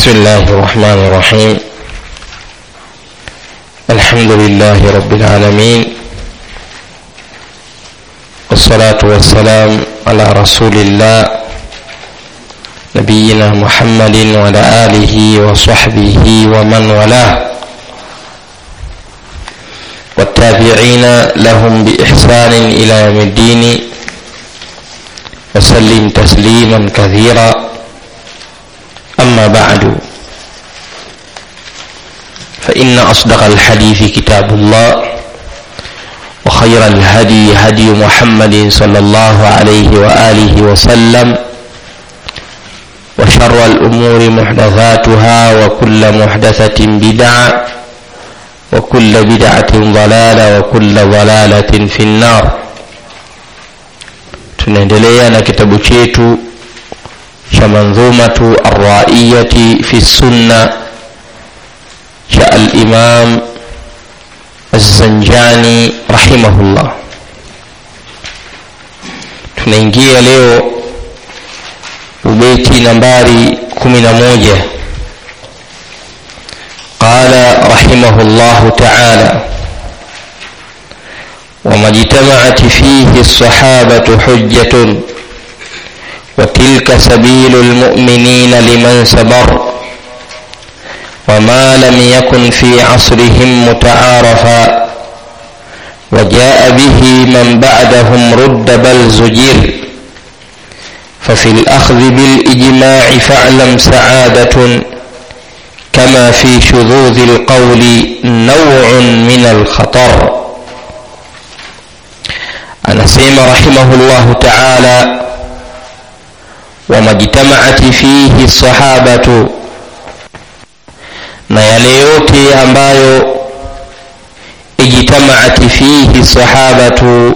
بسم الله الرحمن الرحيم الحمد لله رب العالمين والصلاة والسلام على رسول الله نبينا محمد وعلى آله وصحبه ومن والاه والتابعين لهم بإحسان إلى يوم الدين وسلم تسليما كثيرا أما بعد فإن أصدق الحديث كتاب الله وخير الهدي هدي محمد صلى الله عليه وآله وسلم وشر الأمور محدثاتها وكل محدثة بدعة وكل بدعة ضلالة وكل ضلالة في النار tunaendelea na kitabu chetu cha mandhumatu arraiyati fi sunna cha alimam azanjani rahimahullah tunaingia leo ubeti nambari kumi na moja qala rahimahu llahu taala وما اجتمعت فيه الصحابة حجة وتلك سبيل المؤمنين لمن صبر وما لم يكن في عصرهم متعارفا وجاء به من بعدهم رد بل زجر ففي الأخذ بالإجماع فاعلم سعادة كما في شذوذ القول نوع من الخطر anasema rahimahullahu taala wamajtamaati fihi sahabatu na yale yote ambayo ijtamaati fihi sahabatu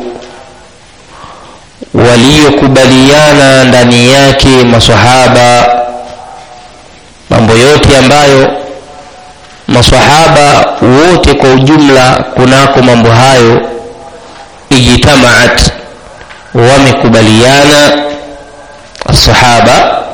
waliokubaliana ndani yake masahaba mambo yote ambayo masahaba wote kwa ujumla kunako mambo hayo ijtamaat wamekubaliana sahaba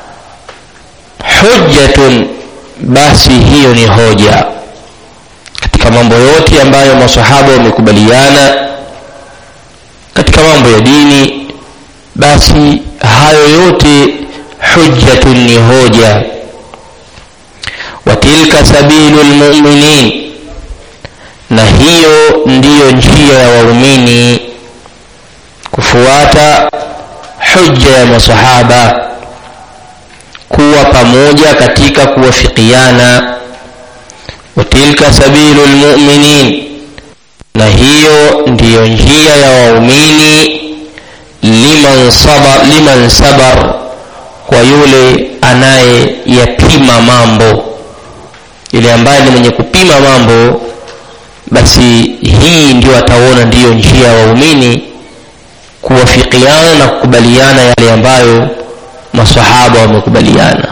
hujjatun basi hiyo ni hoja katika mambo yote ambayo masahaba wamekubaliana katika mambo ya dini basi hayo yote hujjatun ni hoja wa tilka sabilu lmuminin na hiyo ndiyo njia ya waumini kufuata hujja ya masahaba kuwa pamoja katika kuwafikiana watilka sabilu lmuminin na hiyo ndiyo njia ya waumini liman sabar, liman sabar kwa yule anayeyapima mambo yule ambaye ni mwenye kupima mambo basi hii ndio ataona ndiyo njia ya waumini kuwafikiana na kukubaliana yale ambayo masahaba wamekubaliana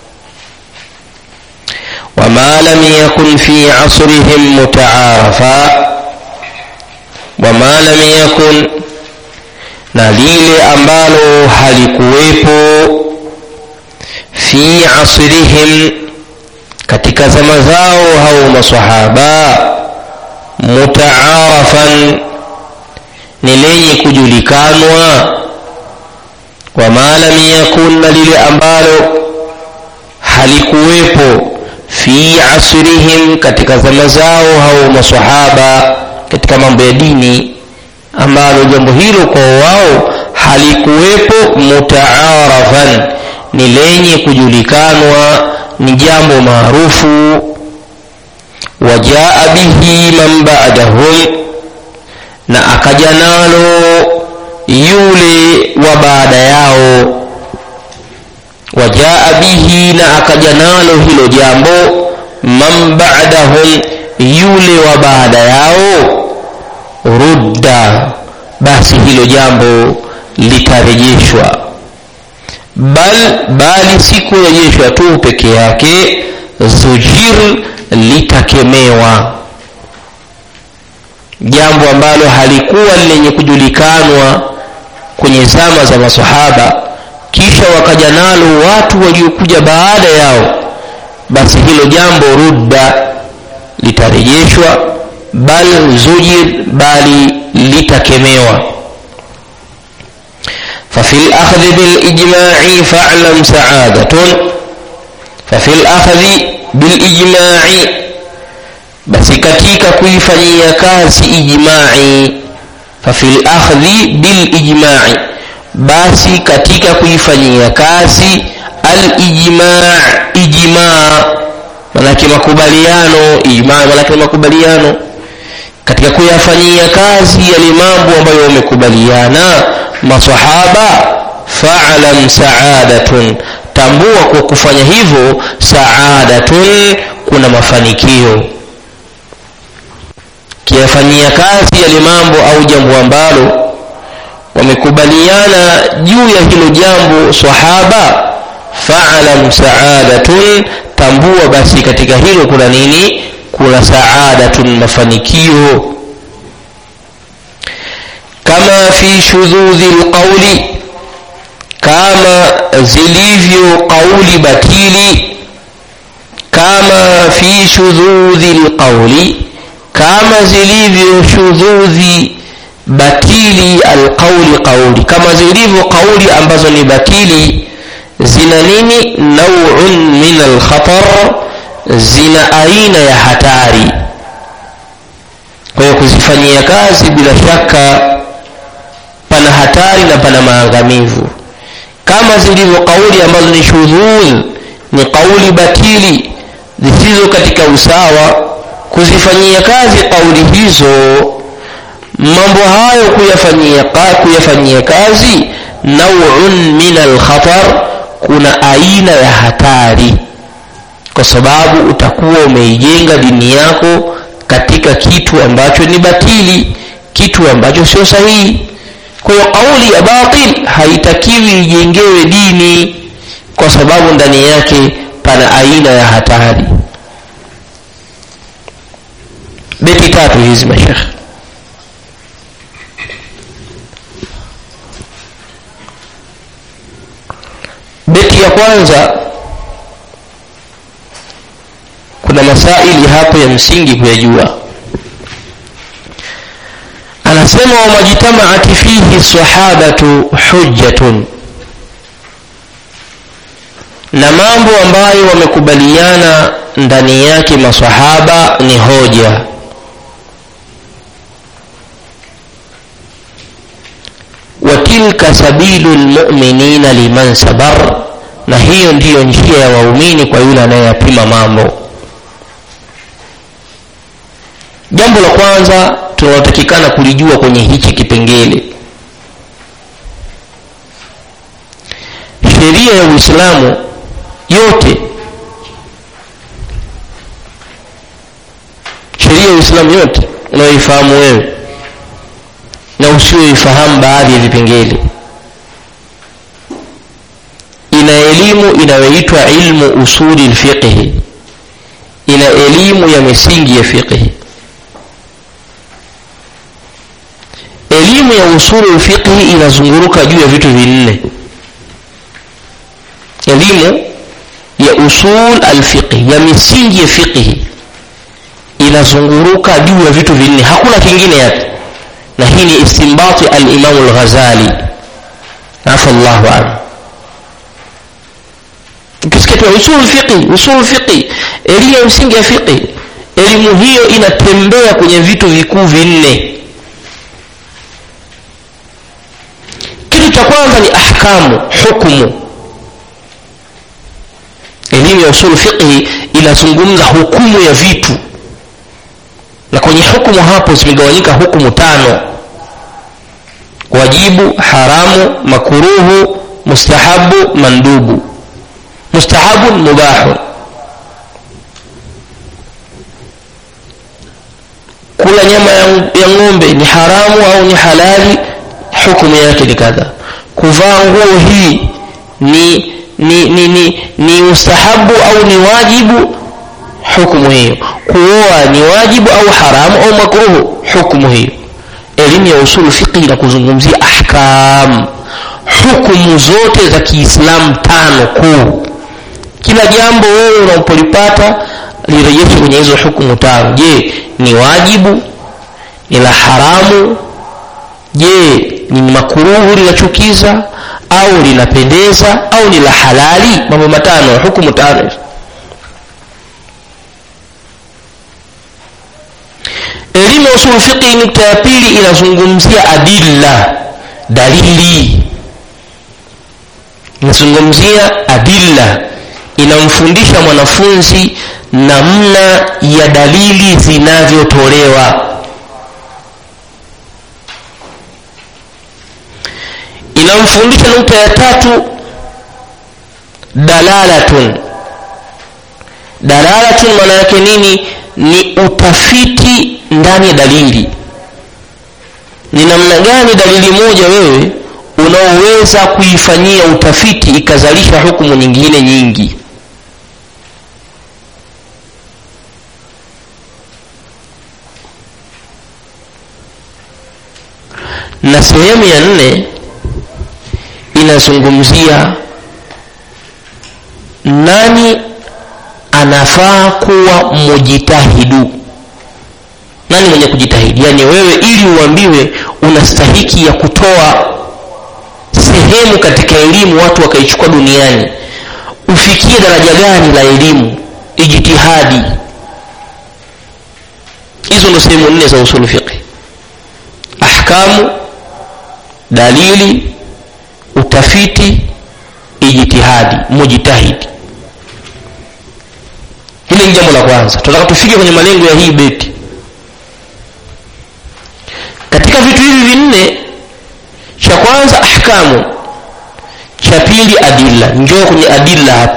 wama lam yakun fi asrihim mutaarafa wama lam yakun na lile ambalo halikuwepo fi asrihim katika zama zao hao masahaba mutaarafan ni lenye kujulikanwa wama lam yakun na lile ambalo halikuwepo fi asrihim katika zama zao au masahaba katika mambo ya dini ambalo jambo hilo kwa wao halikuwepo mutaarafan ni lenye kujulikanwa ni jambo maarufu wajaa bihi man ba'dahum na akaja nalo yule wa baada yao wajaa bihi na akaja nalo hilo jambo man ba'dahum yule wa baada yao rudda basi hilo jambo litarejeshwa bal bali si kurejeshwa tu peke yake zujir litakemewa jambo ambalo halikuwa lenye kujulikanwa kwenye zama za masahaba kisha wakaja nalo watu waliokuja baada yao basi hilo jambo rudda litarejeshwa bal zujir bali litakemewa ففي الأخذ بالإجماع فاعلم سعادة ففي الأخذ بالإجماع بس كتيك كيفني كاس إجماعي ففي الأخذ بالإجماع بس كتيك كيفني كاس الإجماع إجماع manake makubaliano ijmaa manake makubaliano katika kuyafanyia kazi yale mambo ambayo wamekubaliana masahaba fa'lam sa'adatun tambua kwa kufanya hivyo sa'adatun kuna mafanikio kiyafanyia kazi yale mambo au jambo ambalo wamekubaliana juu ya hilo jambo sahaba fa'lam sa'adatun tambua basi katika hilo kuna nini kuna sa'adatun mafanikio kama fi shudhudhi lqauli kama zilivyo qauli batili kama fi shudhudhi lqauli kama zilivyo shudhudhi batili alqauli qauli kama zilivyo qauli ambazo ni batili zina nini nauun min alkhatar zina aina ya hatari kwa hiyo kuzifanyia kazi bila shaka pana hatari na pana maangamivu kama zilivyo kauli ambazo ni shudhudh ni kauli batili zisizo katika usawa kuzifanyia kazi kauli hizo mambo hayo kuyafanyia, kuyafanyia kazi nauun min alkhatar kuna aina ya hatari kwa sababu utakuwa umeijenga dini yako katika kitu ambacho ni batili kitu ambacho sio sahihi kwa hiyo kauli ya batil haitakiwi ijengewe dini kwa sababu ndani yake pana aina ya hatari beti tatu hizi mashekhe beti ya kwanza kuna masaili hapo ya msingi kuyajua anasema wamajtamaat fihi sahabatu hujjatun na mambo ambayo wamekubaliana ndani yake masahaba ni hoja watilka sabilu lmuminina liman sabar na hiyo ndiyo njia ya waumini kwa yule anayeyapima mambo jambo la kwanza tunalotakikana kulijua kwenye hichi kipengele sheria ya uislamu yote sheria ya uislamu yote unayoifahamu wewe na usioifahamu baadhi ya vipengele ina elimu inayoitwa ilmu usuli lfiqhi ina elimu ya misingi ya fiqhi elimu ya usulu lfiqhi inazunguruka juu ya vitu vinne elimu ya usul alfiqhi ya misingi ya fiqhi inazunguruka juu ya vitu vinne hakuna kingine yake na hii ni istimbati alimamu lghazali afa llahu anhu ukisikia tu usul fiqhi usul fiqhi elimu ya msingi ya fiqhi elimu hiyo inatembea kwenye vitu vikuu vinne kitu cha kwanza ni ahkamu hukumu elimu ya usul fiqhi inazungumza hukumu ya vitu na kwenye hukumu hapo zimegawanyika hukumu tano wajibu haramu makuruhu mustahabu mandubu mustahabun mubahun kula nyama ya, ya ng'ombe ni haramu au ni halali hukumu yake ni kadha kuvaa nguo hii ni ni ni ni, ni ustahabu au ni wajibu hukumu hiyo kuoa ni wajibu au haramu au makruhu hukumu hiyo elimu ya usulu fiqhi na kuzungumzia ahkam hukumu zote za kiislamu tano kuu kila jambo wewe unapolipata lirejeshe kwenye hizo hukumu tano je ni wajibu ni la haramu je ni makuruhu linachukiza au linapendeza au ni la halali mambo matano hukumu tano elimu ya usul fiqhi nukta ya pili inazungumzia adilla dalili inazungumzia adilla inamfundisha mwanafunzi namna ya dalili zinavyotolewa inamfundisha nukta ya tatu dalalatun dalalatun maana yake nini ni utafiti ndani ya dalili ni namna gani dalili moja wewe unaoweza kuifanyia utafiti ikazalisha hukumu nyingine nyingi na sehemu ya nne inazungumzia nani anafaa kuwa mujitahidu nani mwenye kujitahidi yaani wewe ili uambiwe unastahiki ya kutoa sehemu katika elimu watu wakaichukua duniani ufikie daraja gani la elimu ijtihadi hizo ndo sehemu nne za usulu fiqhi ahkamu dalili utafiti ijtihadi mujtahidi hili ni jambo la kwanza tunataka tufike kwenye malengo ya hii beti katika vitu hivi vinne cha kwanza ahkamu cha pili adilla njoo kwenye adilla hapa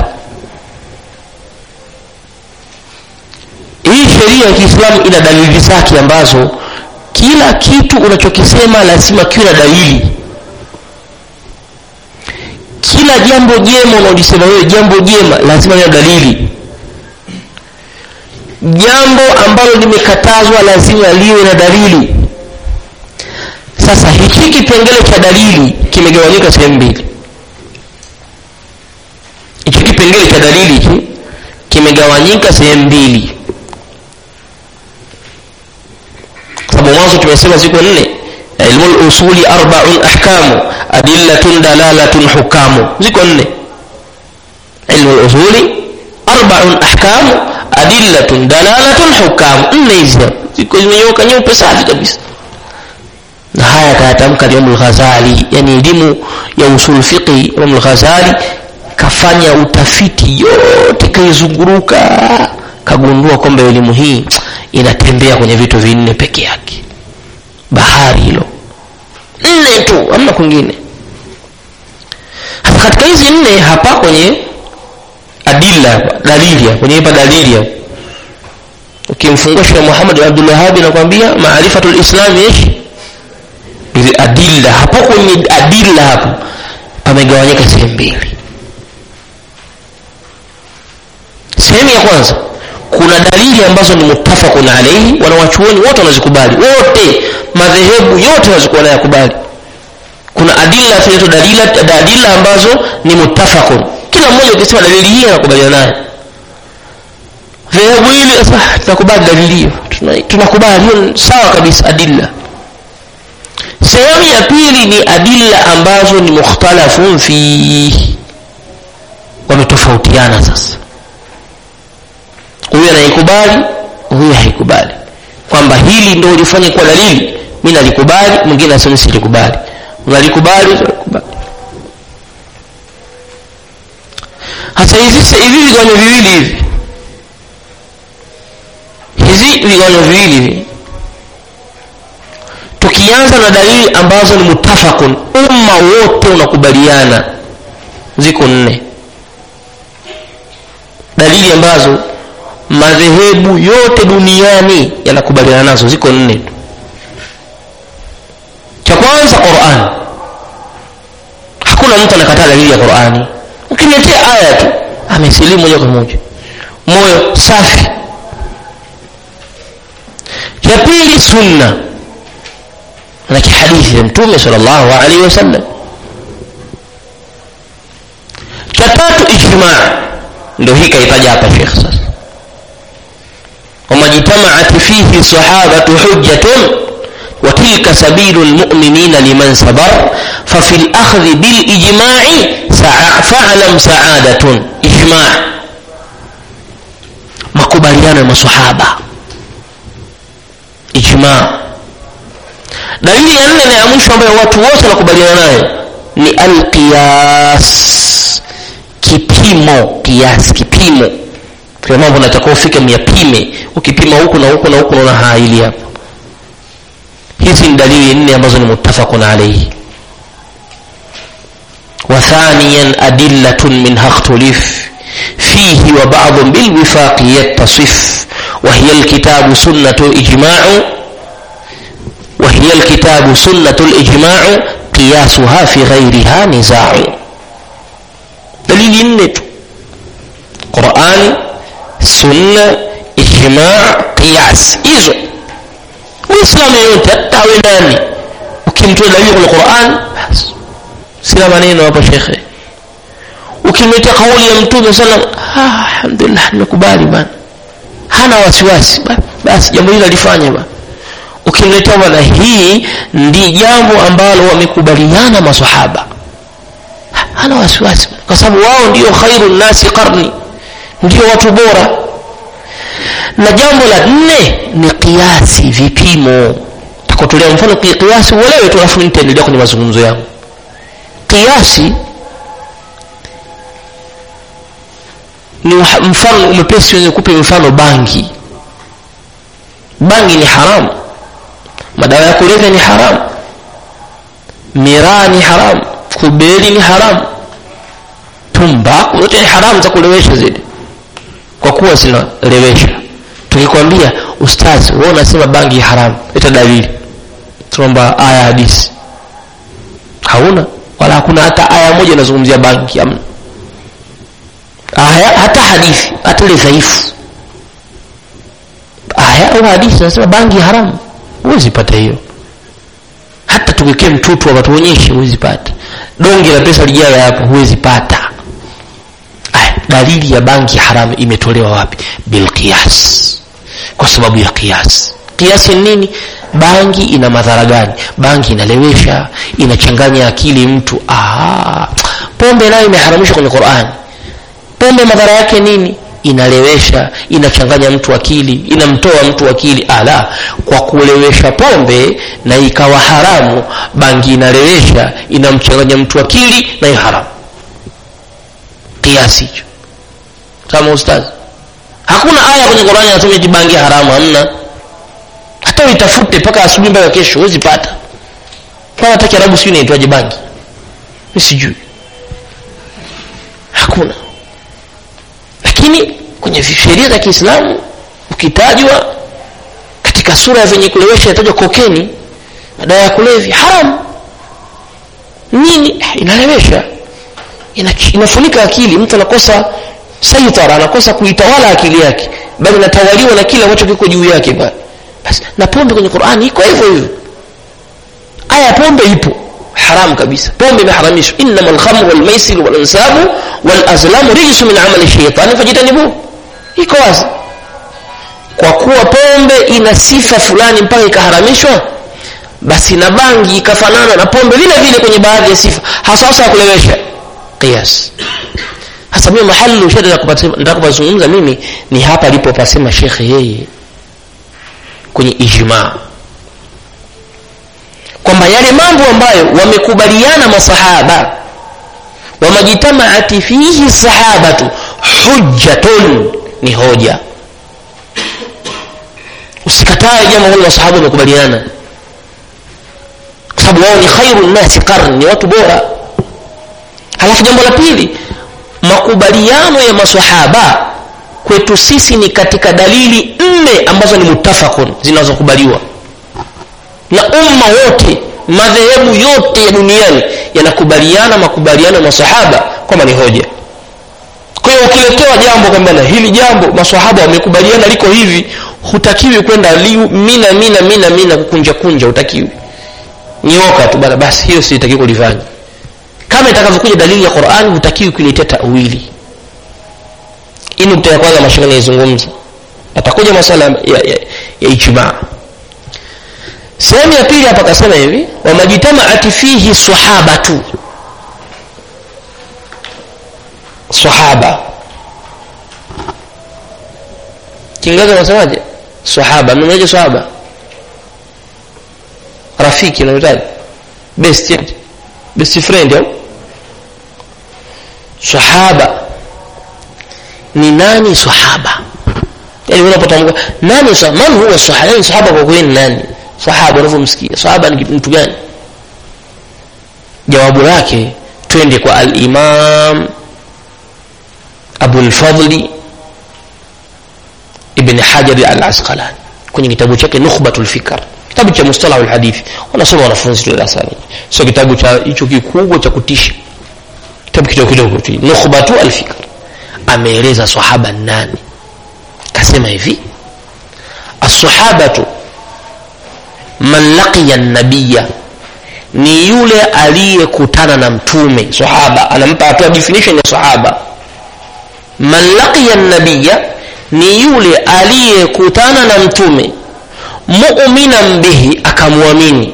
hii sheria ya kiislamu ina dalili zake ambazo kila kitu unachokisema lazima kiwe na dalili kila jambo jema unaolisema wewe jambo jema lazima liwe na dalili jambo ambalo limekatazwa lazima liwe na dalili sasa hiki kipengele cha dalili kimegawanyika sehemu mbili hichi kipengele cha dalili hiki kimegawanyika sehemu mbili sababu mwanzo tumesema ziko nne ilmu lusuli arbaun ahkamu adillatun dalalatun hukamu ziko nne ilmu lusuli arbaun ahkamu adillatun dalalatun hukamu nne hizi ziko zimenyoka nyeupe safi kabisa na haya akayatamka Imam al-Ghazali yani elimu ya usul fiqhi Imam al-Ghazali kafanya utafiti yote kaizunguruka kagundua kwamba elimu hii inatembea kwenye vitu vinne peke yake bahari hilo nne tu hamna kwingine hasa katika hizi nne hapa kwenye adilla dalili kwenye hapa dalili ukimfungua Sheikh Muhammad Abdul Wahhab anakuambia maarifatul islam ishi ili adilla hapo kwenye adilla hapo pamegawanyika sehemu mbili sehemu ya kwanza kuna dalili ambazo ni muttafaqun alayhi wanawachuoni wote wanazikubali wote madhehebu yote wanazikubali kuna adilla zinaitwa dalila adilla ambazo ni muttafaqun kila mmoja ukisema dalili hii anakubaliana nayo dhehebu hili sasa tunakubali dalili hiyo tunakubali hiyo sawa kabisa adilla sehemu ya pili ni adilla ambazo ni mukhtalafun fi wametofautiana sasa huyu anaikubali huyu haikubali kwamba hili ndio ulifanya kwa dalili mi nalikubali mwingine asema silikubali unalikubali unalikubali hasa hivi hivi vigawanyo viwili hivi hizi vigawanyo viwili hivi tukianza na dalili ambazo ni mutafakun umma wote unakubaliana ziko nne dalili ambazo madhehebu yote duniani yanakubaliana nazo ziko nne tu cha kwanza Qur'an hakuna mtu anakataa dalili ya Qur'ani ukiniletea aya tu amesilimu moja kwa moja moyo safi cha pili sunna na kihadithi ya mtume sallallahu alaihi wasallam cha tatu ijmaa ndio hii kaitaja hapa shekh sasa wamajtamaat fihi sahabatu hujjatun وتلك سبيل المؤمنين لمن صبر ففي الأخذ بالإجماع فاعلم سعادة إجماع makubaliano ya masahaba ijma dalili ya nne na ya mwisho ambayo watu wote wanakubaliana nayo ni alqiyas kipimo kiasi kipimo kwa mambo natakiwa ufike myapime ukipima huku na huku na huku naona haili hapa hizi ni dalili nne ambazo ni muttafaqun alayhi وثانيا أدلة منها اختلف فيه وبعض بالوفاق يتصف وهي الكتاب سنة إجماع وهي الكتاب سنة الإجماع قياسها في غيرها نزاع دليل النت قرآن سنة إجماع قياس إذن muislamu yoyote hata awe nani ukimtoa dalili kwenye quran basi sina maneno hapo shekhe ukimletea kauli ya mtume sallam ah, alhamdulillah nimekubali bana hana wasiwasi basi jambo hili alifanya bana ukimletea bana hii ndi jambo ambalo wamekubaliana masahaba hana wasiwasi kwa sababu wao ndio khairu nasi qarni ndio watu bora na jambo la nne ni kiasi vipimo takutolea mfano kiasi uelewe tu alafu nitaendelea kwenye mazungumzo yangu kiasi ni mfano umepesi wenye kupe mfano bangi bangi ni haramu madawa ya kulevya ni haramu miraa ni haramu kubeli ni haramu tumbaku zote ni haramu za kulewesha zile kwa kuwa zinalewesha tukikwambia ustazi wewe unasema bangi haramu leta dalili tunaomba aya hadisi hauna wala hakuna hata aya moja inazungumzia bangi amna aya hata hadithi hata ile dhaifu aya au hadithi nasema bangi haramu huwezi pata hiyo hata tuwekee mtutu hapa tuonyeshe huwezi pata donge la pesa lijayo hapo huwezi pata aya dalili ya bangi haramu imetolewa wapi bilqiyas kwa sababu ya kiasi kiasi nini bangi ina madhara gani bangi inalewesha inachanganya akili mtu Aha. pombe nayo imeharamishwa kwenye qurani pombe madhara yake nini inalewesha inachanganya mtu akili inamtoa mtu akili ala kwa kulewesha pombe na ikawa haramu bangi inalewesha inamchanganya mtu akili na haramu kiasi hicho kama ustazi hakuna aya kwenye qurani anasema eti bangi haramu hamna hata uitafute mpaka asubuhi mpaka kesho huwezi pata kama hata kiarabu sijui inaitwaje bangi mi sijui hakuna lakini kwenye sheria za kiislamu ukitajwa katika sura ya venye kulewesha inatajwa kokeni madawa ya kulevya haramu nini inalewesha ina, inafunika akili mtu anakosa saitara anakosa kuitawala akili yake bali natawaliwa na kile ambacho kiko juu yake bali basi na pombe kwenye qurani iko hivyo hivyo aya pombe ipo haram kabisa pombe imeharamishwa innama lkhamru walmaisiru walansabu walazlamu rijsu min amali shaitani fajitanibu iko wazi kwa kuwa pombe ina sifa fulani mpaka ikaharamishwa basi na bangi ikafanana na pombe vile vile kwenye baadhi ya sifa hasasa ya kulewesha qiyas hasa mimi mahali ushada nataka kupazungumza mimi ni hapa alipopasema shekhe yeye kwenye ijmaa kwamba yale mambo ambayo wamekubaliana masahaba wamajitamaati fihi sahabatu hujjatun ni hoja usikatae jambo hilo masahaba wamekubaliana kwa sababu wao ni khairu nnasi qarni ni watu bora halafu jambo la pili makubaliano ya masahaba kwetu sisi ni katika dalili nne ambazo ni mutafakun zinazokubaliwa na umma wote madhehebu yote ya duniani yanakubaliana makubaliano ya masahaba kwamba ni hoja kwa hiyo ukiletewa jambo kwamba na hili jambo masahaba wamekubaliana liko hivi hutakiwi kwenda mina mina mina mina kukunja kunja hutakiwi nyoka tu bana basi hiyo sitakiwi kulifanya kama itakavyokuja dalili ya qurani hutakiwi kuiletea tawili hii nukta ya kwanza mashaka naizungumza atakuja masala ya, ya, ya ijmaa sehemu ya pili hapa akasema hivi wamajtamaat fihi sahabatu sahaba kiingereza unasemaje sahaba mnaje sahaba rafiki unamtaja best best friend au sahaba ni nani sahaba yani unapotamka nani sahaba man huwa sahaba yani sahaba kwa kweli nani sahaba unavyomsikia sahaba ni mtu gani jawabu lake twende kwa al-imam Abu al-Fadli ibn Hajar al-Asqalani kwenye kitabu chake Nukhbatul Fikr kitabu cha mustalah al-hadith wanasoma wanafunzi darasani sio kitabu cha hicho kikubwa cha kutisha kitabu kidogo kidogo tu Nukhbatu al-Fikr ameeleza sahaba nani kasema hivi as-sahabatu man laqiya an-nabiyya ni yule aliyekutana na mtume sahaba anampa atoa definition ya sahaba man laqiya an-nabiyya ni yule aliyekutana na mtume mu'minan bihi akamwamini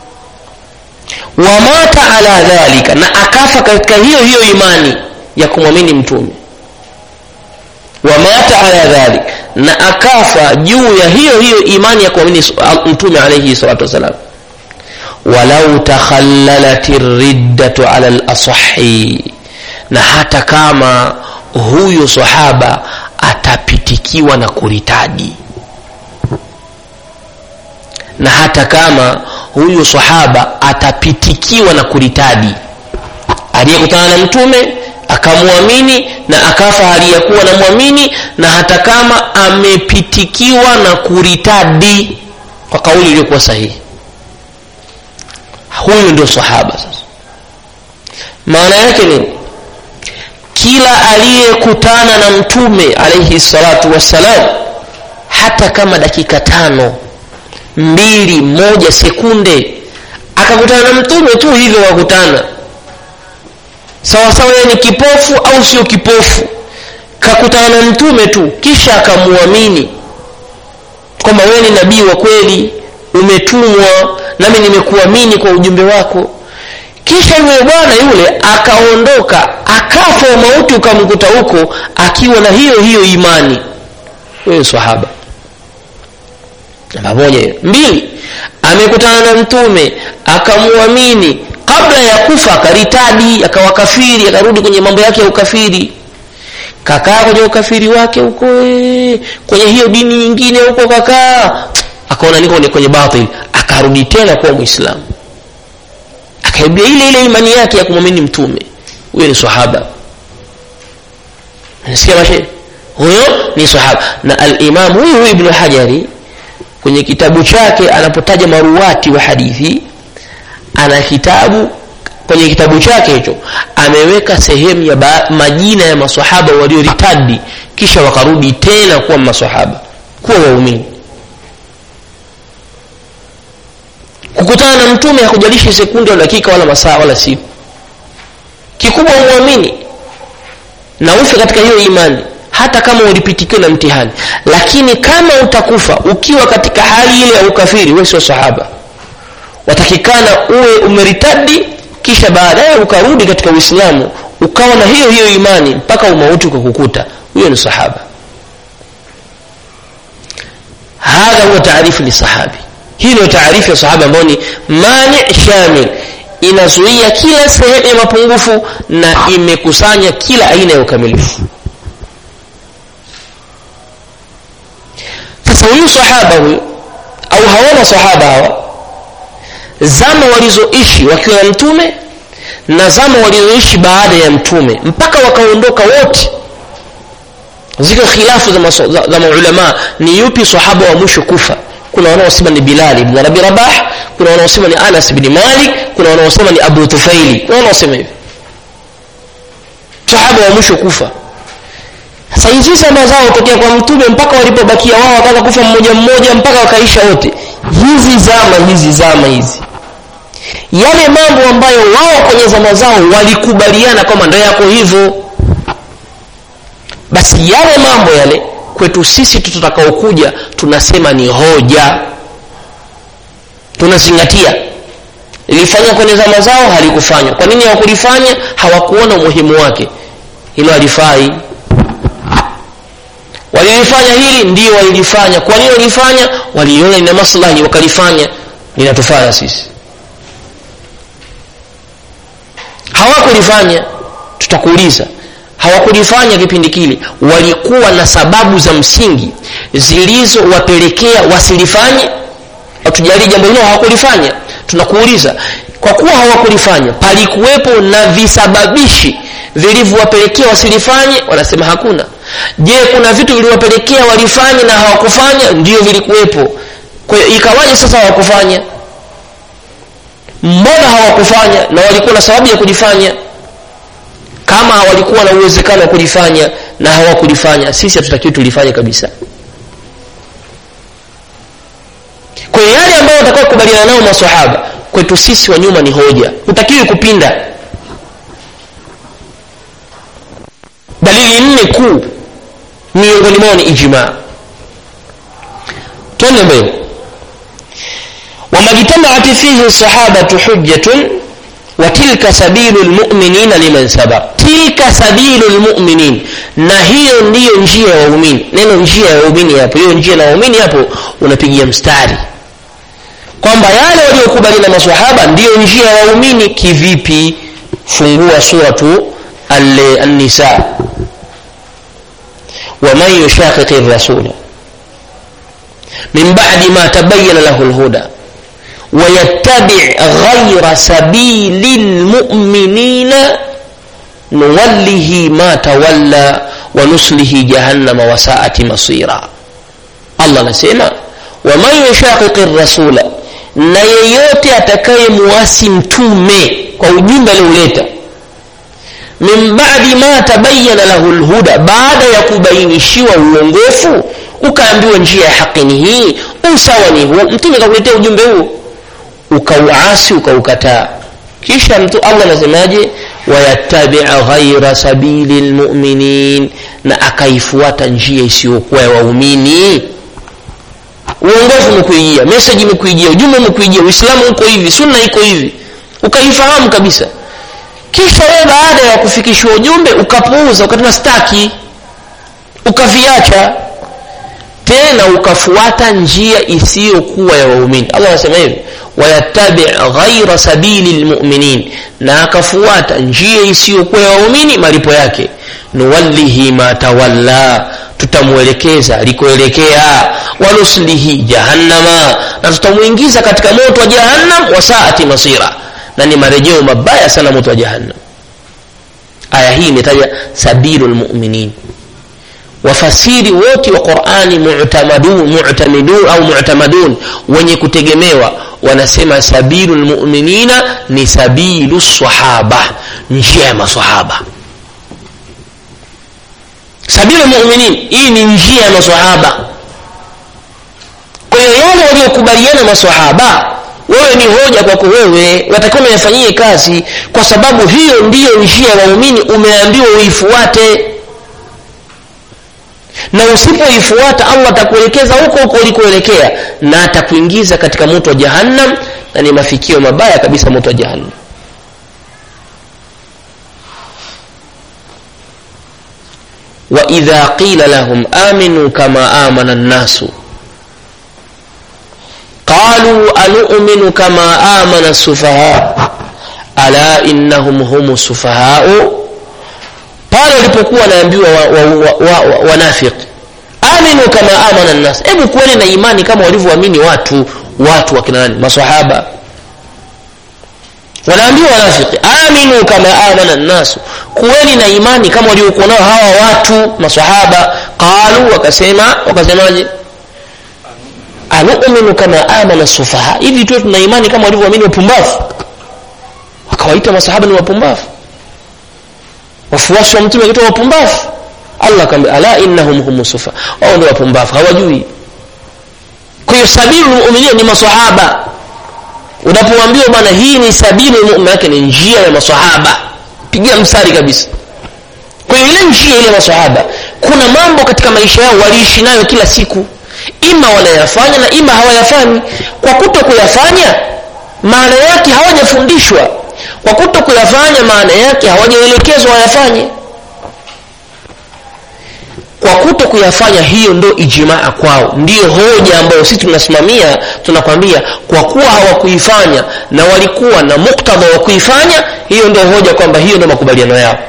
wa mata ala dhalika na akafa katika hiyo hiyo imani ya kumwamini mtume wa mata ala dhalik na akafa juu ya hiyo hiyo imani ya kuamini mtume alayhi salatu wasalam walau takhallalat riddatu ala al-asahhi na hata kama huyo sahaba atapitikiwa na kuritadi na hata kama huyo sahaba atapitikiwa na kuritadi aliyekutana na mtume akamwamini na akafa hali ya kuwa namwamini na hata kama amepitikiwa na kuritadi kwa kauli iliyokuwa sahihi huyu ndio sahaba sasa maana yake ni kila aliyekutana na mtume alayhi salatu wassalam hata kama dakika tano mbili moja sekunde akakutana na mtume tu hivyo wakutana sawasawa yeye ni kipofu au sio kipofu kakutana na mtume tu kisha akamuamini kwamba wewe ni nabii wa kweli umetumwa nami nimekuamini kwa ujumbe wako kisha yule bwana yule akaondoka akafa mauti ukamkuta huko akiwa na hiyo hiyo imani wewe sahaba namba moja hiyo mbili amekutana na mtume akamwamini kabla ya kufa akaritadi akawa kafiri akarudi kwenye mambo yake ya ukafiri kakaa kwenye ukafiri wake huko kwenye hiyo dini nyingine huko kakaa akaona niko kwenye batil akarudi tena kuwa muislamu akaibia ile ile imani yake ya kumwamini mtume huyo ni sahaba nasikia mashe huyo ni sahaba na al-imam huyu huyu ibn hajari kwenye kitabu chake anapotaja maruwati wa hadithi ana kitabu kwenye kitabu chake hicho ameweka sehemu ya ba, majina ya maswahaba walioritadi kisha wakarudi tena kuwa maswahaba kuwa waumini kukutana na mtume hakujalishi sekunde wala dakika wala masaa wala siku kikubwa umwamini na ufe katika hiyo imani hata kama ulipitikiwa na mtihani lakini kama utakufa ukiwa katika hali ile ya ukafiri wewe sio sahaba watakikana uwe umeritadi kisha baadaye ukarudi katika uislamu ukawa na hiyo hiyo imani mpaka umauti ukakukuta huyo ni sahaba hadha huwa taarifu lisahabi hii ndio taarifu ya sahaba ambayo ni mani shamil inazuia kila sehemu ya mapungufu na imekusanya kila aina ya ukamilifu sasa huyu sahaba huyu au hawana sahaba hawa zama walizoishi wakiwa na mtume na zama walizoishi baada ya mtume mpaka wakaondoka wote ziko khilafu za, maso, za, za maulama ni yupi sahaba wa mwisho kufa kuna wanaosema ni Bilal ibn Rabi Rabah kuna wanaosema ni Anas ibn Malik kuna wanaosema ni Abu Tufaili kuna wanaosema hivi sahaba wa mwisho kufa sasa hizi zama zao tokea kwa mtume mpaka walipobakia wao wakaanza kufa mmoja mmoja mpaka wakaisha wote hizi zama hizi zama hizi yale mambo ambayo wao kwenye zama zao walikubaliana kwamba ndio yako hivyo basi yale mambo yale kwetu sisi tutakaokuja tunasema ni hoja tunazingatia lilifanywa kwenye zama zao halikufanywa kwa nini hawakulifanya hawakuona umuhimu wake hilo halifai walilifanya hili ndio walilifanya kwa nini walifanya waliona ina maslahi wakalifanya linatufanya sisi hawakulifanya tutakuuliza hawakulifanya kipindi kile walikuwa na sababu za msingi zilizowapelekea wasilifanye hatujali jambo hilo hawakulifanya tunakuuliza kwa kuwa hawakulifanya palikuwepo na visababishi vilivyowapelekea wasilifanye wanasema hakuna je kuna vitu viliwapelekea walifanye na hawakufanya ndio vilikuwepo kwa hiyo ikawaje sasa hawakufanya mbona hawakufanya na walikuwa na sababu ya kujifanya kama walikuwa na uwezekano wa kulifanya na hawakulifanya sisi hatutakiwi tulifanye kabisa kwa hiyo yale ambayo watakao kukubaliana nao maswahaba kwetu sisi wa nyuma ni hoja hutakiwi kupinda dalili nne kuu miongoni mwao ni ijmaa twende mbele wamajtamaat fihi sahabatu hujjatun watilka sabilu lmuminina liman sabaq tilka sabilu lmuminin na hiyo ndiyo njia ya waumini neno njia ya waumini hapo hiyo njia na waumini hapo unapigia mstari kwamba yale waliokubali na masahaba ndiyo njia ya waumini kivipi fungua suratu an-nisa ومن يشاقق الرسول من بعد ما تبين له الهدى ويتبع غير سبيل المؤمنين نوله ما تولى ونسله جهنم وساءت مصيرا الله نسيما ومن يشاقق الرسول na yeyote atakayemuasi mtume kwa ujumbe alioleta min badi ma tabayana lahu lhuda baada ya kubainishiwa uongofu ukaambiwa njia ya haki ni hii usawa ni huu mtume kakuletea ujumbe huu ukauasi ukaukataa kisha mtu allah anasemaje wayatabia ghaira sabili lmuminin na akaifuata njia isiyokuwa ya waumini uongofu umekuijia meseji imekuijia ujumbe umekuijia uislamu uko hivi sunna iko hivi ukaifahamu kabisa kisha wewe baada ya kufikishwa ujumbe ukapuuza ukatuna staki ukaviacha tena ukafuata njia isiyokuwa ya waumini allah anasema hivi wayatabi ghaira sabili lmuminin na akafuata njia isiyokuwa ya waumini malipo yake nuwallihi ma tawalla tutamwelekeza alikoelekea wanuslihi jahannama na tutamwingiza katika moto wa jahannam wasaati masira na ni marejeo mabaya sana moto wa jahannam aya hii imetaja sabilu lmuminin wafasiri wote wa qurani mu'tamadun mu'tamidun au mu'tamadun wenye kutegemewa wanasema sabilu lmuminina ni sabilu sahaba njia ya masahaba sabilu lmuminin hii ni njia ya masahaba kwa hiyo yale waliokubaliana masahaba wewe ni hoja kwako wewe watakiwa unayafanyie kazi kwa sababu hiyo ndiyo njia ya waumini umeambiwa uifuate na usipoifuata allah atakuelekeza huko huko ulikoelekea na atakuingiza katika moto wa jahannam na ni mafikio mabaya kabisa moto wa jahannam waidha qila lahum aminu kama amana nnasu qalu anu'minu kama amana sufaha ala innahum hum sufahau pale walipokuwa wanaambiwa wanafiki wa, wa, wa, aminu kama amana nnas hebu kuweni na imani kama walivyoamini watu watu wakina nani masahaba wanaambiwa wanafiki aminu kama amana nnasu kuweni na imani kama waliokuwa nao hawa watu masahaba qalu wakasema wakasemaje anu'minu kama amana sufaha hivi tu tuna imani kama walivyoamini wapumbavu wakawaita masahaba ni wapumbavu wafuasi wa mtume wakiitwa wapumbavu allah akamwambia ala innahum hum sufa wao ndio wapumbavu hawajui kwa hiyo sabilu mu'minin ni masahaba unapoambiwa bwana hii ni sabilu mu'min yake ni njia ya masahaba pigia mstari kabisa kwa hiyo ile njia ile masahaba kuna mambo katika maisha yao waliishi nayo kila siku ima wanayafanya na ima hawayafanyi kwa kuto kuyafanya maana yake hawajafundishwa kwa kuto kuyafanya maana yake hawajaelekezwa wayafanye kwa kuto kuyafanya hiyo ndo ijmaa kwao ndiyo hoja ambayo sisi tunasimamia tunakwambia kwa kuwa hawakuifanya na walikuwa na muktadha wa kuifanya hiyo ndio hoja kwamba hiyo ndio makubaliano yao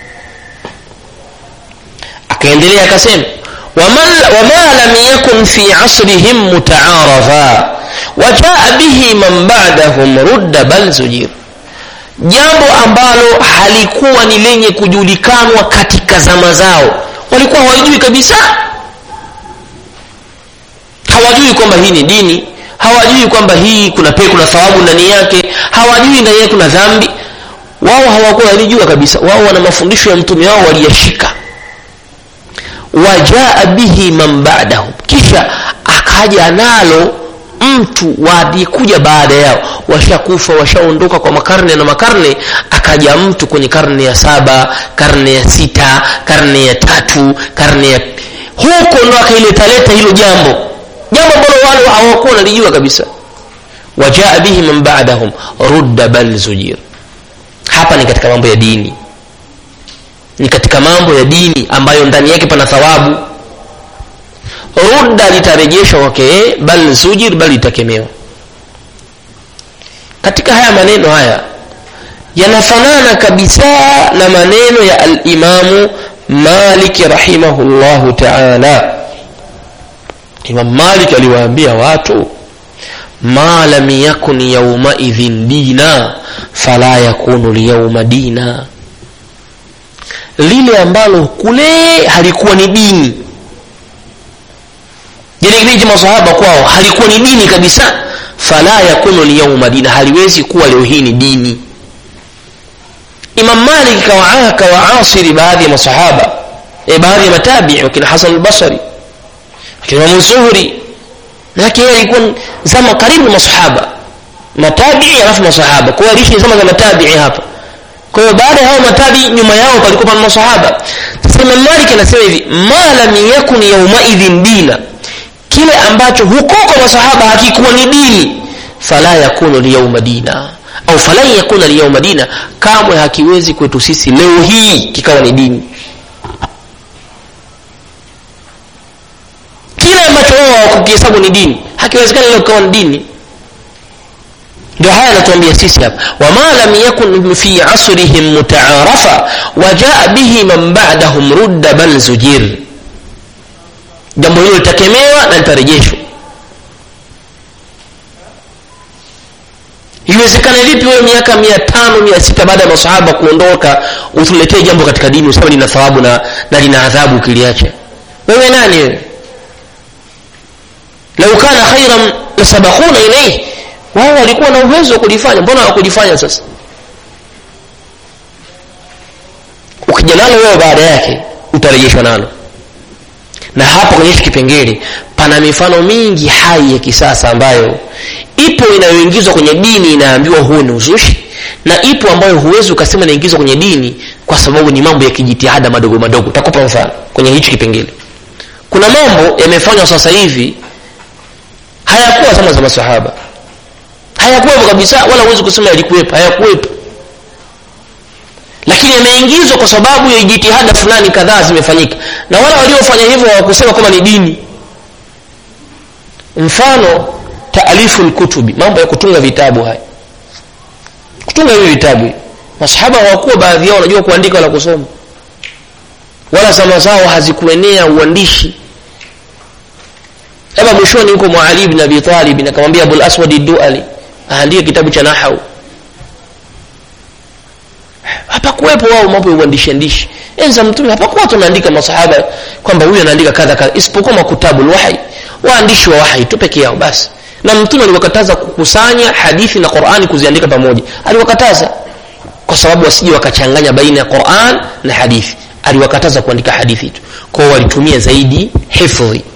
akaendelea akasema wama lam yakun fi asrihim mutaarafa wajaa bihi man ba'dahum rudda bal zujir jambo ambalo halikuwa ni lenye kujulikanwa katika zama zao walikuwa hawajui kabisa hawajui kwamba hii ni dini hawajui kwamba hii kuna pe kuna thawabu ndani yake hawajui ndani yake kuna dhambi wao hawakuwa walijua kabisa wao wana mafundisho ya mtume wao waliyashika wajaa bihi man ba'dahu kisha akaja nalo mtu walikuja baada yao washakufa washaondoka kwa makarne na makarne akaja mtu kwenye karne ya saba karne ya sita karne ya tatu karne ya huko ndo akailetaleta hilo jambo jambo ambalo wale hawakuwa wanalijua kabisa wajaa bihi man ba'dahum rudda bal zujir hapa ni katika mambo ya dini ni katika mambo ya dini ambayo ndani yake pana thawabu rudda litarejeshwa kwake bal zujir bal litakemewa katika haya maneno haya yanafanana kabisa na maneno ya alimamu maliki rahimahullahu taala imam malik aliwaambia watu ma lam yakun yaumaidhin dina fala yakunu lyauma dina lile ambalo kule halikuwa ni dini yani kipindi cha masahaba kwao halikuwa ni dini kabisa fala yakunu lyauma dina haliwezi kuwa leo hii ni dini imam malik kawaasiri baadhi ya masahaba e baadhi ya matabii wakina hasan albasri wakina imamu zuhri manake yeye alikuwa zama karibu na masahaba matabii alafu masahaba kwa hiyo aliishi zama za matabii hapa kwa hiyo baada ya hao matabi nyuma yao palikuwa pana masahaba sasa imam malik anasema hivi ma lam yakun yaumaidhin dina kile ambacho huko kwa masahaba hakikuwa ni dini fala yakunu liyauma dina au falan yakuna liyauma dina kamwe hakiwezi kwetu sisi leo hii kikawa ni dini kile ambacho wao hawakukihesabu ni dini hakiwezekani leo kikawa ni dini ndio haya anatuambia sisi hapa wama lam yakun fi asrihim mutaarafa wajaa bihi man ba'dahum rudda bal zujir jambo hilo litakemewa na litarejeshwa iwezekane vipi wewe miaka mia tano mia sita baada ya masahaba kuondoka utuletee jambo katika dini usema lina thawabu na, na lina adhabu ukiliacha wewe nani wewe lau kana khairan lasabakhuna ilaihi wao walikuwa na uwezo wa kulifanya mbona hawakulifanya sasa ukija nalo wewe baada yake utarejeshwa nalo na hapa kwenye hichi kipengele pana mifano mingi hai ya kisasa ambayo ipo inayoingizwa kwenye dini inaambiwa huo ni uzushi na ipo ambayo huwezi ukasema inaingizwa kwenye dini kwa sababu ni mambo ya kijitihada madogo madogo takupa mfano kwenye hichi kipengele kuna mambo yamefanywa sasa hivi hayakuwa zama za masahaba hayakuwepo kabisa wala huwezi kusema yalikuwepo hayakuwepo lakini yameingizwa kwa sababu ya jitihada fulani kadhaa zimefanyika na wale waliofanya hivyo hawakusema kama ni dini mfano taalifu lkutubi mambo ya kutunga vitabu haya kutunga hivi vitabu masahaba hawakuwa baadhi yao wanajua kuandika wala kusoma wala zama zao hazikuenea uandishi labda mwishoni huko muali bin abi talib akamwambia abul aswadi duali aandike kitabu cha nahau hapakuwepo wao mambo ya uandishi andishi enza mtume hapakuwa watu wanaandika masahaba kwamba huyu anaandika kadha kadha isipokuwa makutabu lwahi waandishi wa wahi tu peke yao basi na mtume aliwakataza kukusanya hadithi na qurani kuziandika pamoja aliwakataza kwa sababu wasije wakachanganya baina ya quran na hadithi aliwakataza kuandika hadithi tu kwao walitumia zaidi hifdhi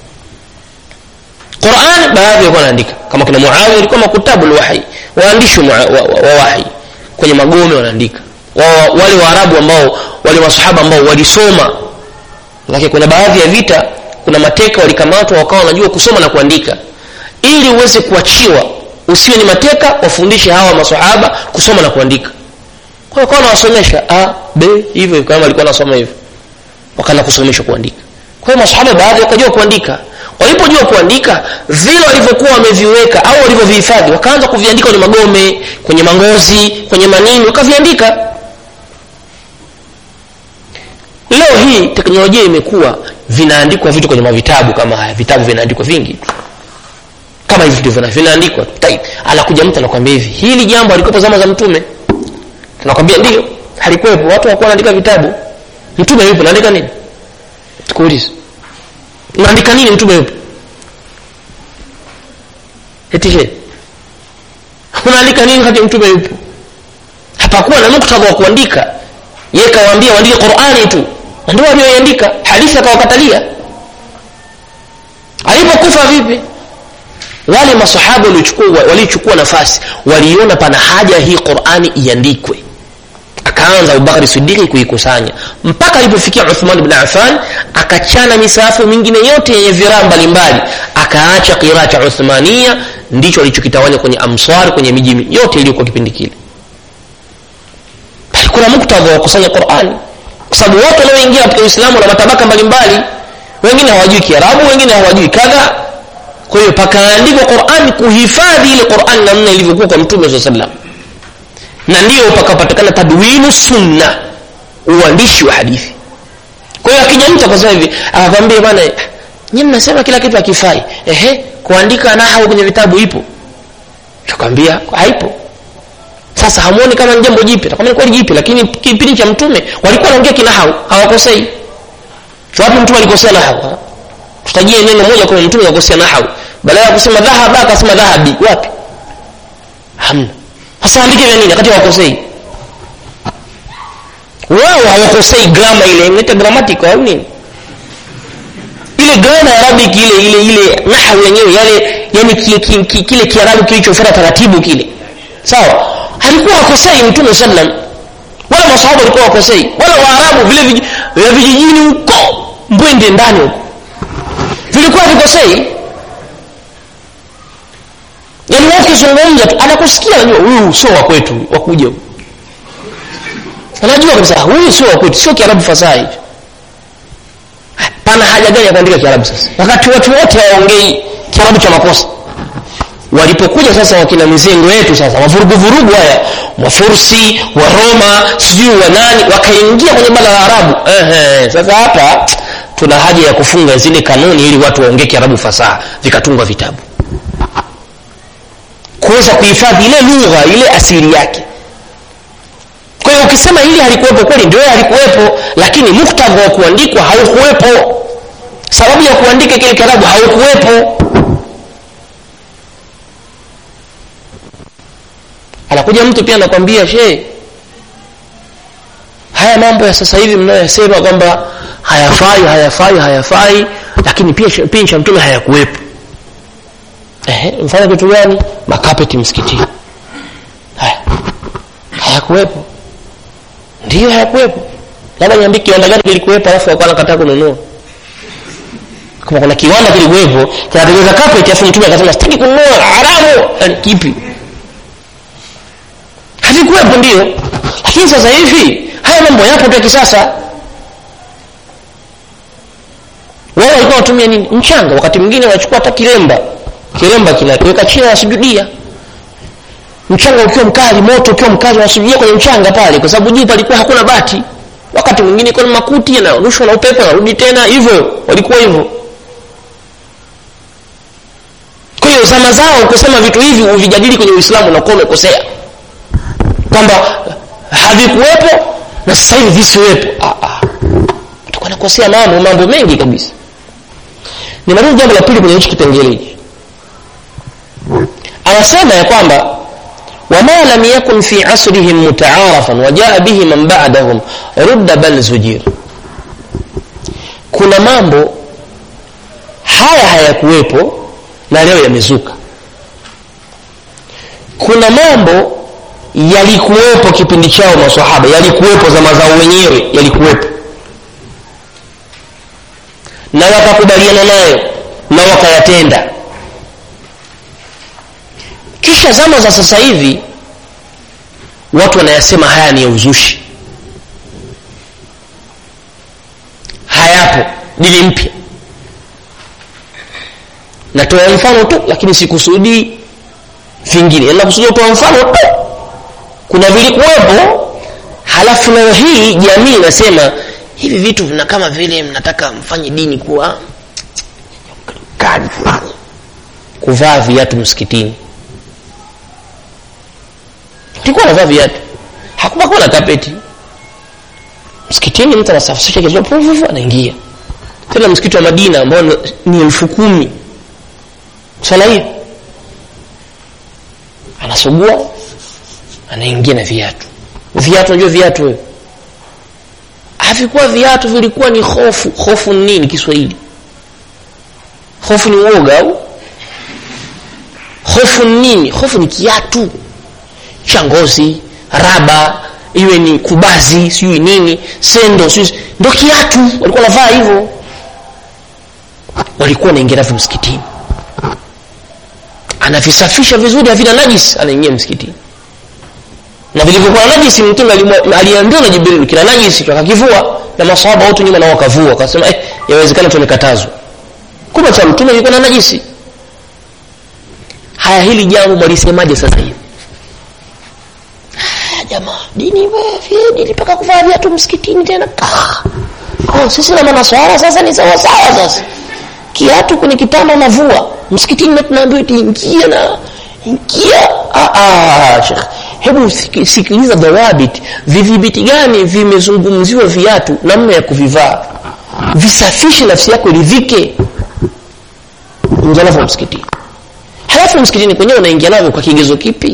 Qur'an baadhi walikuwa wanaandika kama kuna Muawiya alikuwa makutabu alwahi waandishi wa, wa, wa wahi kwenye magome wanaandika wa, wale waarabu ambao wale masahaba ambao walisoma lakini kuna baadhi ya vita kuna mateka walikamatwa wakawa wanajua kusoma na kuandika ili uweze kuachiwa usiwe ni mateka wafundishe hawa masahaba kusoma na kuandika kwa hiyo wanawasomesha a b hivyo kama walikuwa wanasoma hivyo wakaanza kusomeshwa kuandika kwa hiyo masahaba baadhi wakajua kuandika walipojua kuandika vile walivyokuwa wameviweka au walivyovihifadhi wakaanza kuviandika kwenye magome kwenye mangozi kwenye manini wakaviandika leo hii teknolojia imekuwa vinaandikwa vitu kwenye mavitabu kama haya vitabu vinaandikwa vingi kama hivi ndivyo vinaandikwa anakuja mtu anakwambia hivi hili jambo alikuwepo zama za mtume tunakwambia ndio halikuwepo watu wakuwa wanaandika vitabu mtume yupo naandika nini tukuulize unaandika nini mtume yupo eti she unaandika nini kati mtume yupo hapakuwa na muktadha wa kuandika yeye kawaambia waandike qurani tu na ndio walioiandika hadithi akawakatalia alipokufa vipi wale masahaba waliochukua waliochukua nafasi waliona pana haja hii qurani iandikwe akaanza abubakari sidiki kuikusanya mpaka alipofikia uthman bn affan akachana misahafu mingine yote yenye viraa mbalimbali akaacha qiraa cha uthmania ndicho alichokitawanya kwenye amswar kwenye miji yote iliyokuwa kipindi kile kuna muktadha wa kusanya qurani kwa sababu wote wanaoingia katika uislamu na matabaka mbalimbali wengine hawajui kiarabu wengine hawajui kadha kwa hiyo pakaandikwa qurani kuhifadhi ile qurani namna ilivyokuwa kwa mtume saa salam na ndiyo pakapatikana tadwinu sunna uandishi wa hadithi kwa hiyo akija mtu akasema hivi akakwambia bana nyi mnasema kila kitu akifai ehe kuandika nahau kwenye vitabu ipo takwambia haipo sasa hamuoni kama ni jambo jipya takwambia kweli jipya lakini kipindi cha mtume walikuwa wanaongea kinahau hawakosei wapi mtume alikosea nahau tutajie neno moja kwa mtume akosea nahau badala ya kusema dhahaba akasema dhahabi wapi hamna sasa andike vya nini wakati hawakosei wao hawakosei grama ile inaita grammatical au nini ile grama ya arabic ile ile ile nahwu yenyewe yale yani kile kile, kile kiarabu kilichofuata taratibu kile sawa alikuwa hakosei mtume sallam wala masahaba walikuwa wakosei wala waarabu vile vya vijijini huko mbwende ndani huko vilikuwa vikosei yaani wao ukizungumza tu anakusikia anajua huyu sio wa kwetu wakuja huyu anajua kabisa huyu sio wa kwetu sio kiarabu fasaha hicho pana haja gani ya kuandika kiarabu sasa wakati watu wote hawaongei kiarabu cha makosa walipokuja sasa wakina mizengo yetu sasa wavuruguvurugu haya wafursi wa roma sijui wa nani wakaingia kwenye bara la arabu Ehe, sasa hapa tuna haja ya kufunga zile kanuni ili watu waongee kiarabu fasaha vikatungwa vitabu kuweza kuhifadhi ile lugha ile asili yake kwa hiyo ukisema hili halikuwepo kweli ndio halikuwepo lakini muktadha wa kuandikwa haukuwepo sababu ya kuandika kile kiarabu haukuwepo anakuja mtu pia anakwambia she haya mambo ya sasa hivi mnayoyasema kwamba hayafai hayafai hayafai lakini pia pia cha mtume hayakuwepo ehe mfanya kitu gani makapeti msikitini haya hayakuwepo ndiyo hayakuwepo labda niambie kiwanda gani kilikuwepo alafu akawa nakataa kununua kama kuna kiwanda kilikuwepo kinatengeneza carpet alafu mtume akasema sitaki kununua haramu yani kipi havikuwepo ndio lakini sasa hivi haya mambo yapo tu ya kisasa wao walikuwa watumia nini mchanga wakati mwingine wanachukua hata kilemba kilemba kinakiweka chini wanasujudia mchanga ukiwa mkali moto ukiwa mkali wanasujudia kwenye mchanga pale kwa sababu juu palikuwa hakuna bati wakati mwingine kuna makuti yanarushwa na upepo narudi tena hivyo walikuwa hivyo kwa hiyo zama zao kusema vitu hivi uvijadili kwenye uislamu unakuwa umekosea kwamba havikuwepo na sasa hivi visiwepo tuko nakosea mambo mambo mengi kabisa nimaliza jambo la pili kwenye hichi kipengele hiki anasema ya kwamba wama lam yakun fi asrihim mutaarafan wajaa bihi man ba'dahum rudda bal zujir kuna mambo haya hayakuwepo na leo yamezuka kuna mambo yalikuwepo kipindi chao maswahaba yalikuwepo zama zao wenyewe yalikuwepo na wakakubaliana nayo na wakayatenda kisha zama za sasa hivi watu wanayasema haya ni ya uzushi hayapo dini mpya natoa mfano tu lakini sikusudii vingine nakusudia kutoa mfano tu kuna vilikuwepo halafu leo hii jamii inasema hivi vitu vina kama vile mnataka mfanye dini kuwa kali fulani kuvaa viatu msikitini tulikuwa navaa viatu hakupakuwa na kapeti msikitini mtu anasafisisha kichwa anaingia tena msikiti wa madina ambao ni elfu kumi swala hiyo anasugua anaingia na viatu viatu unajua viatu wewe havikuwa viatu vilikuwa ni hofu hofu ni nini kiswahili hofu ni uoga au hofu ni nini hofu ni kiatu cha ngozi raba iwe ni kubazi sijui nini sendo sijui ndo kiatu walikuwa navaa hivyo walikuwa wanaingia navyo msikitini anavisafisha vizuri havina najis anaingia msikitini na vilivyokuwa na najisi mtume aliambiwa na jibril kina najisi akakivua na masahaba wote nyuma nao wakavua akasema eh, yawezekana tumekatazwa kumbe cha mtume ilikuwa na najisi haya hili jambo mwalisemaje sasa hivi jamaa dini wewe dini mpaka kuvaa viatu msikitini tena oh, sisi na manaswara sasa ni sawa sawa sasa kiatu kwenye kitanda unavua msikitini na tunaambiwa ingia na ingia ah, ah, shekh hebu sikiliza dawabit vidhibiti gani vimezungumziwa viatu namna ya kuvivaa visafishe nafsi yako iridhike ingia navyo msikitini halafu msikitini kwenyewe unaingia navyo kwa kigezo kipi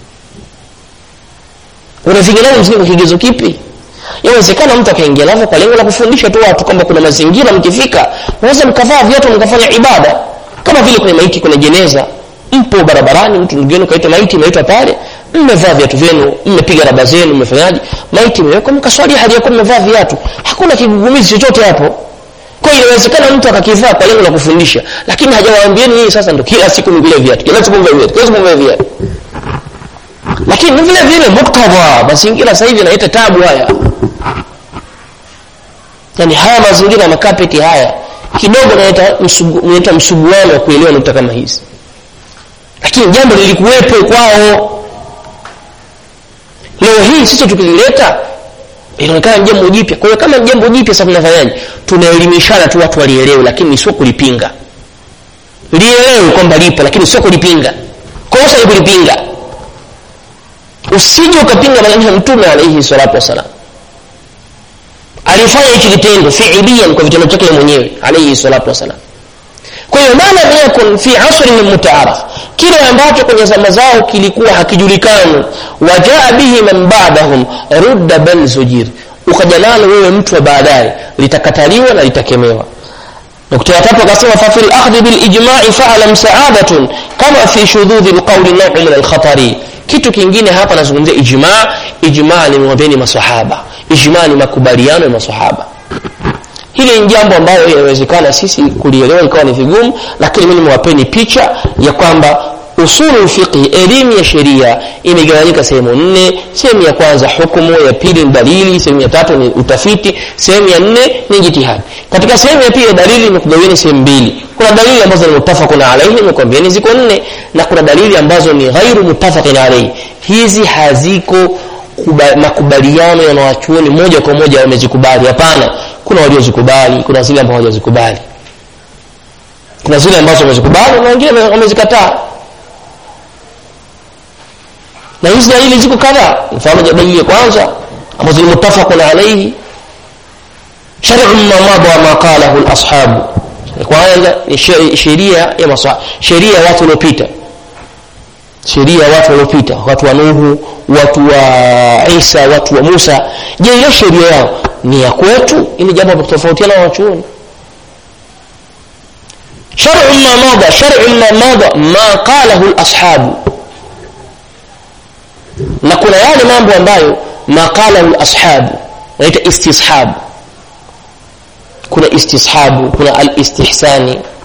unavingia navyo msikitini kwa kigezo kipi yawezekana mtu akaingia navyo kwa lengo la kufundisha tu watu kwamba kuna mazingira mkifika naweza mkavaa viatu mkafanya ibada kama vile kwenye maiti kwenye jeneza mpo barabarani mtu ndugu yenu kaita maiti imeitwa pale mmevaa viatu vyenu mmepiga raba zenu mmefanyaje maiti imewekwa mkaswali hali yakuwa mmevaa viatu hakuna kigugumizi chochote hapo kwa hiyo inawezekana mtu akakivaa kwa lengo la kufundisha lakini hajawaambieni nyinyi sasa ndo kila siku mvile viatu kila siku mvile viatu kila siku mvile viatu lakini ni vile vile muktadha mazingira sasa hivi yanaleta tabu haya yani haya mazingira ya makapeti haya kidogo naleta msugu, msuguano wa kuelewa nukta kama hizi lakini jambo lilikuwepo kwao leo hii sisi tukilileta inaonekana jambo jipya kwa hiyo kama jambo jipya sasa tunafanyaje tunaelimishana tu watu walielewe lakini sio kulipinga lielewe kwamba lipo lakini sio kulipinga kosa ni kulipinga usije ukapinga maneno ya mtume alaihi salatu wassalam alifanya hichi kitendo fiilian kwa vitendo chake mwenyewe alaihi salatu wassalam kwa hiyo ma lam yakun fi asrin mutaaraf kile ambacho kwenye zama zao kilikuwa hakijulikani wajaa bihi man ba'dahum rudda bal zujir ukaja nalo wewe mtu wa baadaye litakataliwa na litakemewa nukta ya tatu akasema fa fil akhdhi bil ijma'i fa'lam sa'adatun kama fi shududhi al qawli naw'un min al khatari kitu kingine hapa nazungumzia ijma ijma ni mwambeni maswahaba ijma ni makubaliano ya maswahaba hili ni jambo ambalo inawezekana sisi kulielewa ikawa ni vigumu lakini mimi nimewapeni picha ya kwamba usulu fiqhi elimu ya sheria imegawanyika sehemu nne sehemu ya kwanza hukumu ya pili ni dalili sehemu ya tatu ni utafiti sehemu ya nne ni jitihadi katika sehemu ya pili dalili imekugawieni sehemu mbili kuna dalili ambazo ni mutafaqun alaihi nimekwambieni ziko nne na kuna dalili ambazo ni ghairu mutafaqin alaihi hizi haziko makubaliano ya wanawachuoni moja kwa moja wamezikubali hapana kuna waliozikubali kuna zile ambazo hawajazikubali kuna zile ambazo wamezikubali na wengine wamezikataa na hizi dalili ziko kadhaa mfano dalili ya kwanza ambazo ni mutafaqun alayhi shar'u ma madha ma qalahu al-ashabu kwanza ni sheria ya maswahaba sheria ya watu waliopita sheria ya watu waliopita watu wa Nuhu watu wa Isa watu wa Musa je ile sheria yao ni ya kwetu ili jambo kutofautiana na wachuoni shar'u ma madha shar'u ma madha ma qalahu al-ashabu na kuna yale mambo ambayo maqala al-ashabu naita istishab kuna istishabu kuna alistihsani